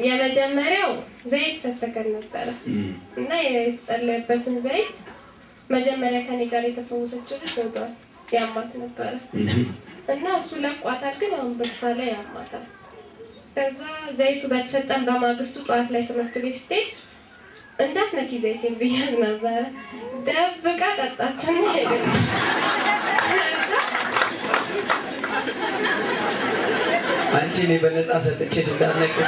የመጀመሪያው ዘይት ሰተከን ነበረ እና የተጸለየበትን ዘይት መጀመሪያ ከኔ ጋር የተፈወሰችው ልጅ ወዷል ያማት ነበረ እና እሱ ለቋታል፣ ግን አሁን ብርቷ ላይ ያማታል። ከዛ ዘይቱ በተሰጠን በማግስቱ ጠዋት ላይ ትምህርት ቤት ስትሄድ እንዳትነኪ ዘይቴን ብያት ነበረ። ደብቃ ጠጣችና ሄደች። አንቺ እኔ በነፃ ሰጥቼሽ እንዳነቅታ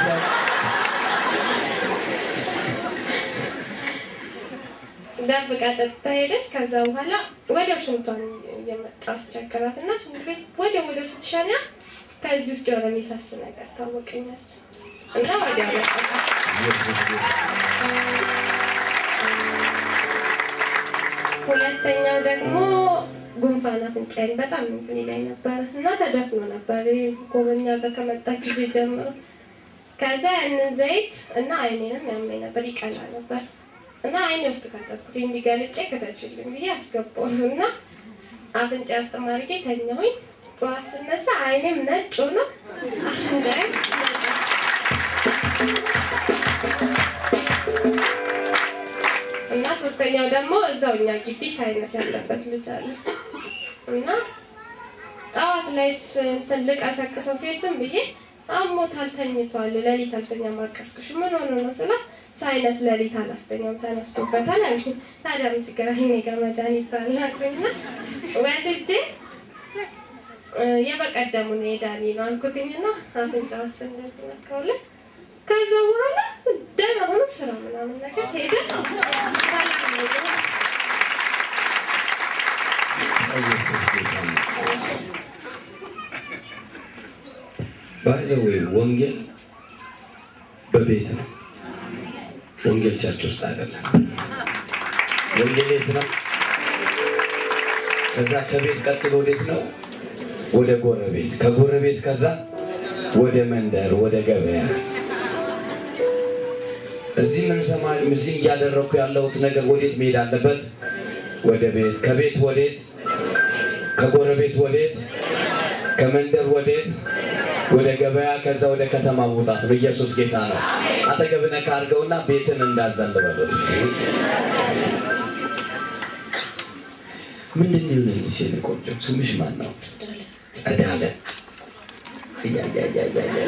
ደብቃ ጠጥታ ሄደች። ከዛ በኋላ ወዲያው ሽንቷን እየመጣ አስቸገራት እና ሽንት ቤት ወዲያው ወዲያው ስትሸኛ ከዚህ ውስጥ የሆነ የሚፈስ ነገር ታወቀኛለች እና ወዲያው ለቀቃት። ሁለተኛው ደግሞ ጉንፋን አፍንጫዬን በጣም እንትን ይለኝ ነበረ እና ተደፍኖ ነበር ጎበኛ ጋር ከመጣ ጊዜ ጀምሮ። ከዛ ያንን ዘይት እና አይኔንም ያመኝ ነበር ይቀላ ነበር እና አይኔ ውስጥ ከተትኩት እንዲገልጬ ከተችልኝ ብዬ አስገባሁት እና አፍንጫ ውስጥ ማድረጌ ተኛሁኝ። ጠዋት ስነሳ አይኔም ነጭ ሆኖ አፍንጫዬም ነጭ እና ሶስተኛው ደግሞ እዛው እኛ ግቢ ሳይነስ ያለበት ልጅ አለ እና ጠዋት ላይ እንትን ልቀሰቅሰው ሴት ዝም ብዬ አሞታል፣ ተኝቷል፣ ሌሊት አልተኛ ማቀስቅሽ ምን ሆኖ ነው ስላት ሳይነስ ሌሊት አላስተኛም ተነስቶበታል አለችኝ። ታዲያ ምን ችግር አለ? እኔ ጋር መድኃኒት አለ አልኩኝና ወስጄ የበቀደሙን የዳኒ ነው አልኩትኝና አፍንጫ ውስጥ እንደዚህ ነካውለት። ከዛ በኋላ ደህና ሆኖ ስራ ምናምን ነገር ሄደ። ሰላም ነው። ኢየሱስ ጌታ ነው። ባይዘዌ ወንጌል በቤት ነው። ወንጌል ቸርች ውስጥ አይደለም። ወንጌል የት ነው? ከዛ ከቤት ቀጥሎ ወዴት ነው? ወደ ጎረቤት፣ ከጎረቤት ከዛ ወደ መንደር፣ ወደ ገበያ። እዚህ ምን ሰማ እዚህ እያደረግኩ ያለሁት ነገር ወዴት መሄድ አለበት? ወደ ቤት፣ ከቤት ወዴት? ከጎረቤት ወዴት? ከመንደር ወዴት? ወደ ገበያ፣ ከዛ ወደ ከተማ መውጣት ነው። ኢየሱስ ጌታ ነው። አጠገብነ ካርገውና ቤትን እንዳዘን በሉት። ምንድን ነው የሆነልሽ የኔ ቆንጆ? ስምሽ ማን ነው? ጸዳለ። አያያያያያያ።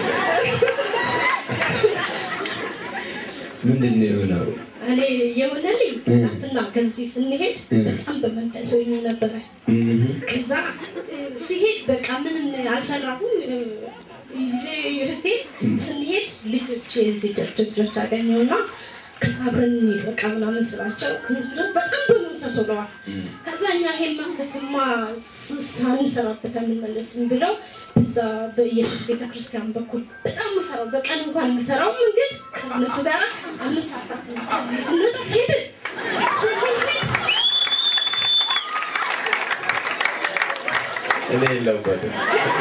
ምንድን ነው የሆነው? እኔ የሆነልኝ እ። እና ከዚህ ስንሄድ እ። በጣም በመንፈስ ሆኜ ነበረ። እህ፣ ከዛ እ፣ ሲሄድ በቃ ምንም አልፈራሁም። እ፣ ይዤ እህቴ ስንሄድ ልጆች የዚህ ቸርች ልጆች አገኘውና ከዛ አብረን እንሂድ በቃ ምናምን ስላቸው እነሱ ደግሞ በጣም በመንፈስ ሆነዋል። ከዛ እኛ ይሄን መንፈስማ ስ- ሳንሰራበት አንመለስም ብለው በዛ በኢየሱስ ቤተክርስቲያን በኩል በጣም ምፈራው በቀን እንኳን የምፈራው መንገድ ከእነሱ ጋር አምስት ሰዓት ከዚህ ስንወጣ ሄድን ስንሄድ እኔ የለሁበትም።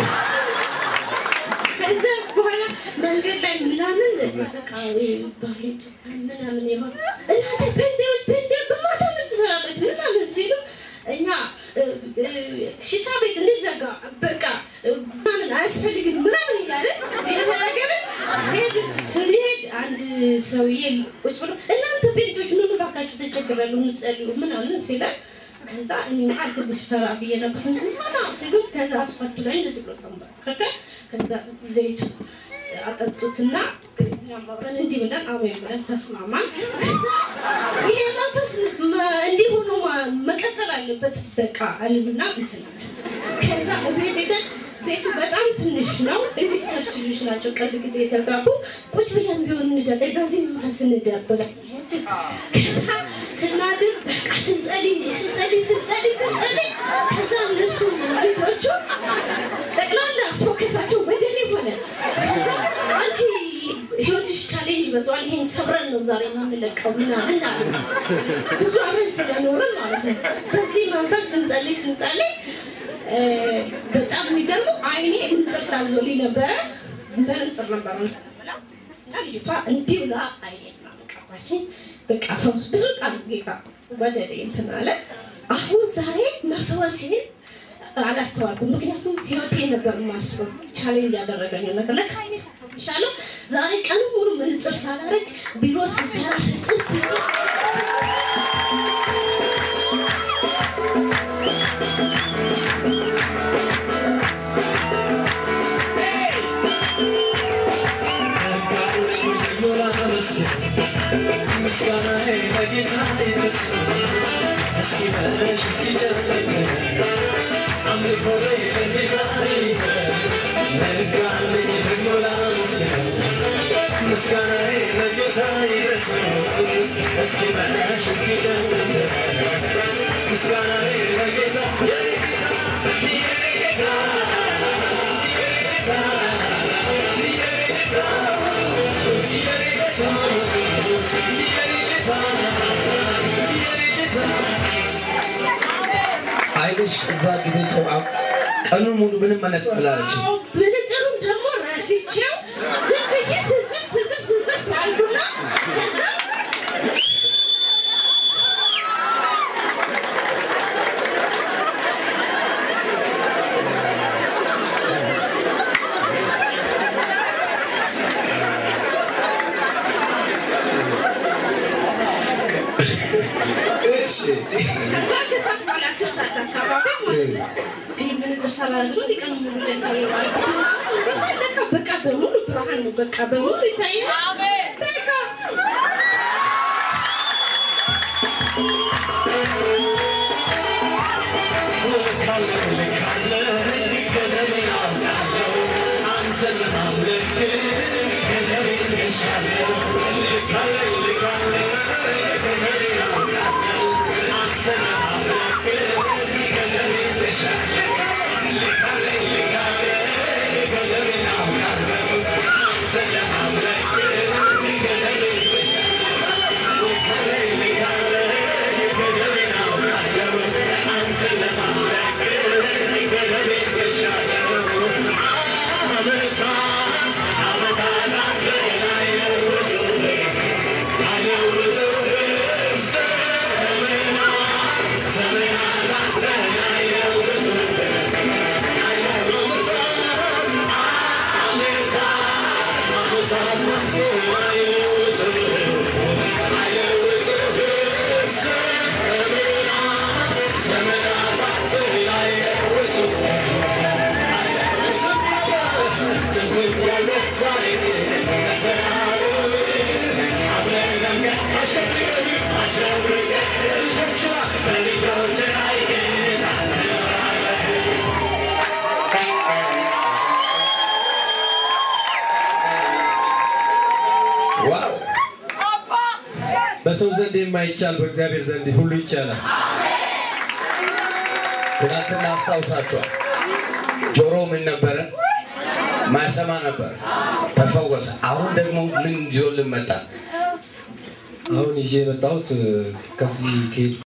ከዛ በኋላ መንገድ ላይ ምናምን በቃ ባሌ ምናምን የሆነ እናንተ ፔንቴዎች ፔንቴ በማታ ምን ትሰራለች ምናምን ሲሉ እኛ እ፣ እ፣ ሺሻ ቤት እንዲዘጋ በቃ እ፣ ምናምን አያስፈልግም ምናምን እያለን የተናገርን ሄድን። ስንሄድ አንድ ሰውዬ ቁጭ ብሎ እናንተ ፔንቴዎች ምን እባካችሁ ተቸግራለሁ ምጸልዩ ምናምን ሲለን ከዛ እኔ መሀል ትንሽ ፈራ ብዬ ነበር ፈራ ሲሉት ከዛ አስፋልቱ ላይ እንደዚህ ብሎ ተንበረከከ ከዛ ዘይቱ አጠጡትና እኛም አብረን እንዲህ ብለን አሜን ብለን ተስማማን ከዛ ይሄ መንፈስ መ- እንዲህ ሆኖ ማ- መቀጠል አለበት በቃ አልሉና እንትን አለ። ከዛ ቤት ሄደን ቤቱ በጣም ትንሽ ነው እዚህ ቸርች ልጆች ናቸው ቅርብ ጊዜ የተጋቡ ቁጭ ብለን ቢሆን እንደር በዚህ መንፈስ እንደር ብለን ከዛ ስናድር በቃ ስንጸልይ ስንጸልይ ስንጸልይ ስንጸልይ ከዛ እነሱ ልጆቹ ጠቅላላ ፎከሳቸው ወደ እኔ ሆነ። ከዛ አንቺ ህይወትሽ ቻሌንጅ በዛዋል፣ ይሄን ሰብረን ነው ዛሬ የምንለቀው ምናምን አሉ። ብዙ አብረን ስለኖርን ማለት ነው። በዚህ መንፈስ ስንጸልይ ስንጸልይ እ፣ በጣም የሚገርመው አይኔ ምንጽር ታዞልኝ ነበረ። በምንጽር ነበር እና ልጅቷ እንዲህ ብላ አይኔ ቀባችኝ። በቃ ፈውስ ብዙ ቃል ጌታ ወደ እኔ እንትን አለ። አሁን ዛሬ መፈወሴን አላስተዋልኩም። ምክንያቱም ህይወቴን ነበር የማስበው ቻሌንጅ ያደረገኝ ነገር ለካ አይኔ ይሻለው ዛሬ ቀን ሙሉ ምንጽር ሳላረግ ቢሮ ስሰራ ስጽፍ ስጽፍ አይንሽ ከዛ ጊዜ ጨው ቀኑን ሙሉ ምንም መነጽር አላለችም። አዎ፣ መነጽሩን ደግሞ ረስቼው ዝም ብዬ ስጽፍ ስጽፍ ስጽፍ አልኩና ከዛ እሺ ከዛ ከሰዓት በኋላ አስር ሰዓት አካባቢ ማለት ነው እንዲህ መነጽር ሳላደርግ ነው ሊቀን ሙሉ ለካ የዋልኩት ምናምን እንደዛ ለካ በቃ በሙሉ ብርሃን ነው በቃ በሙሉ ይታያል በቃ ዋው! በሰው ዘንድ የማይቻል በእግዚአብሔር ዘንድ ሁሉ ይቻላል። ትናንትና አስታውሳችኋል። ጆሮ ምን ነበረ? ማይሰማ ነበር፣ ተፈወሰ። አሁን ደግሞ ምን ይዞልን መጣ? አሁን ይዤ የመጣሁት ከዚህ ከሄድ